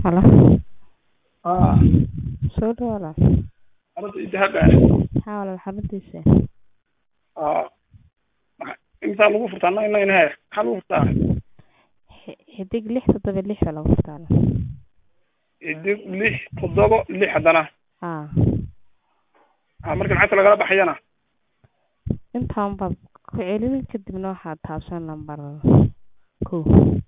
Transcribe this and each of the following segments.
Halo. aa Soo dhawaada. arada idahaga Haa walaal xaruntiisa. aa intaa lagu furtaa nine nine he maxaa lagu furtaa Xi- Xidig lix toddoba lix baa lagu furtaa. idig lix toddoba lix haddana Haa. aa marka lacagta lagala baxayana Intaan baad ku celin kadibna waxaad taabsan lambar kow.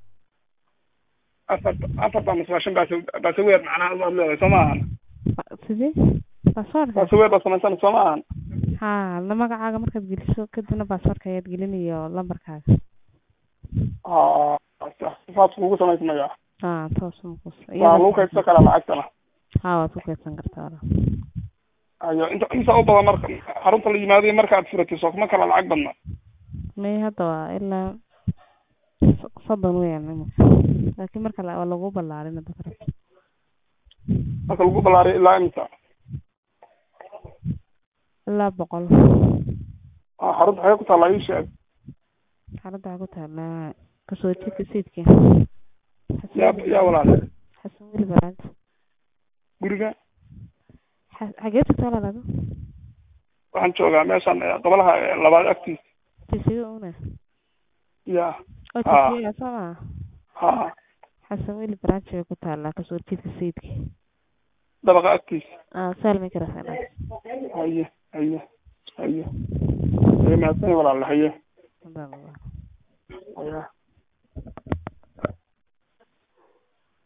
afar afar baa masbaashan baase baasaweer macnaha waad leedahay soo ma ahan Ba- Sidee? Baasaboorka? baasaweer baa samaysan soo ma ahan Haa, la magacaaga markaad geliso kadibna baasaboorka ayaad gelin iyo lambarkaaga. aa sifaadku kugu samaysmaya Haa, toos ma kus. waa lagu kaydsan karaa lacagtana Haa, waad ku kaydsan kartaa walaal. ayo inta inta u badan marka xarunta la yimaado iyo marka aad furatay soo kuma kala lacag badna May hadda waa ilaa so- soddon weeyaan imika. Laakiin marka la- waa lagu ballaarin hadda kale. marka lagu ballaariyo ilaa imisa Ilaa boqol. aa xarunta xagee ku taallaa ii sheeg Xaaladda waxaa ku taallaa kasoo jeedka sayidka. yaa yaa walaale Xasan weli baraad. guriga Xa- Xagee tagtaa walaal? waxaan joogaa meeshan eh, gobolaha eh, labaad agtiisa Tisiga una. ya Oo Haa. tisiga soo ma? ha Xasan weli baraad bay ku taallaa kasoo jeedka sayidka. dabaqa agtiisa Ah, saalmi kara sana. haye haye haye haye mahadsan walaale haye Hadda. haye